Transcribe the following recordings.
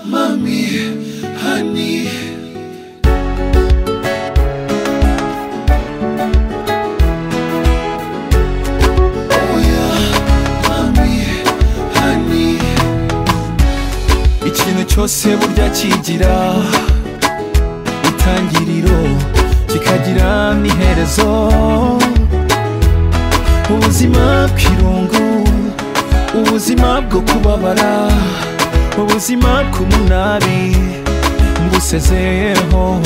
mommy, honey. Oh yeah, mommy, honey. ikintu cyose burya kigira itangiriro kikagira n'iherezo ubuzima bw'irungu ubuzima bwo kubabara ubuzima bw'umunabi mbusezeyeho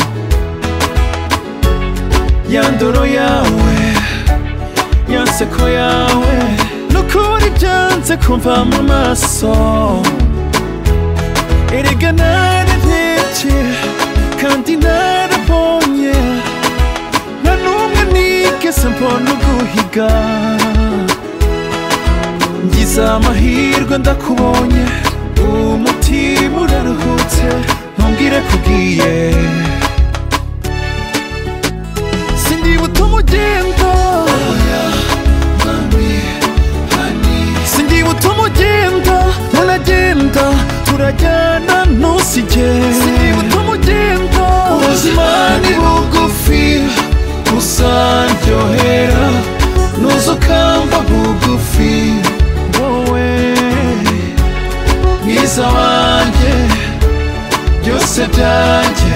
ya ndoro yawe ya nseko yawe no kubura ibyanze kumva mu maso erega nararebye kandi narabonye nta n'umwe nigeze mbona uguhiga ngize amahirwe ndakubonye umutima uraruhutse ntumbwire kubwiye sindi butuma ugenda sindi butuma ugenda naragenda turajyana ntusige sindi butuma ugenda ubuzima ni bugufi uzaryohera nuzukamba bugufi wowe mwiza wanjye byose byanjye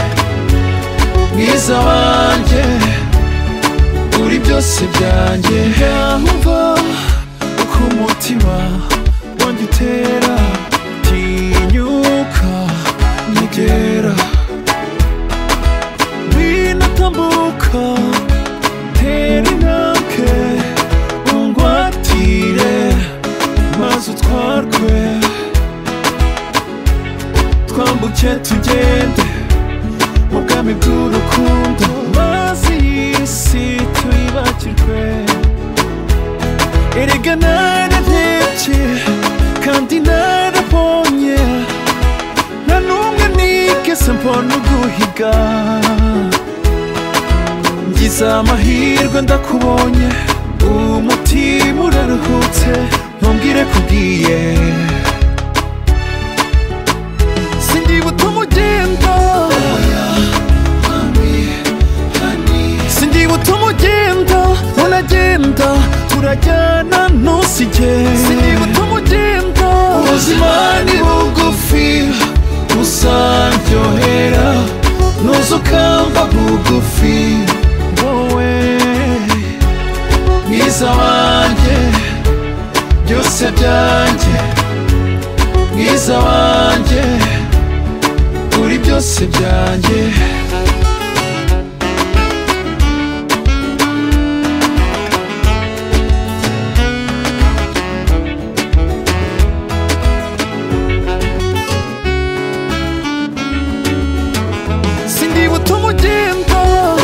mwiza wanjye uri byose byanjye yumva uko umutima wanjye utera tinyuka nyegera binatambuka tera intambwe ungwatire maze utwarwe twambuke tugende mu bwami bw'urukundo mazi y'isi tuyibakirwe erega nararebye kandi narabonye nta n'umwe nigeze mbona uguhiga ngize amahirwe ndakubonye umutima uraruhutse ntumbwire kubwiye sindi butuma ugenda sindi butuma ugenda unagenda turajyana ntusige sindi butuma ugenda ubuzima ni bugufi uzaryohera nuzukamba bugufi wowe mwiza wanjye byose byanjye mwiza wanjye uri byose byanjye sindi butuma ugenda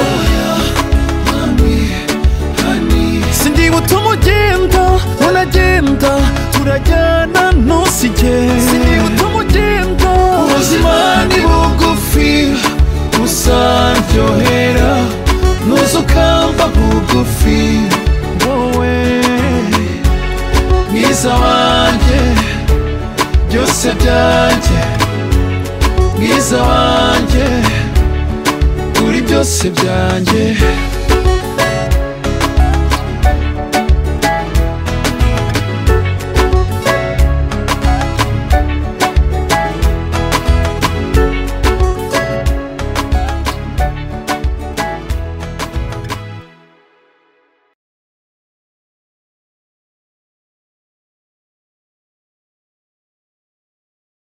sindi butuma ugenda unagenda turajyana ntusige sindi butuma ugenda ubuzima ni bugufi uzaryohera nuzukamba bugufi wowe mwiza wanjye byose byanjye mwiza wanjye uri byose byanjye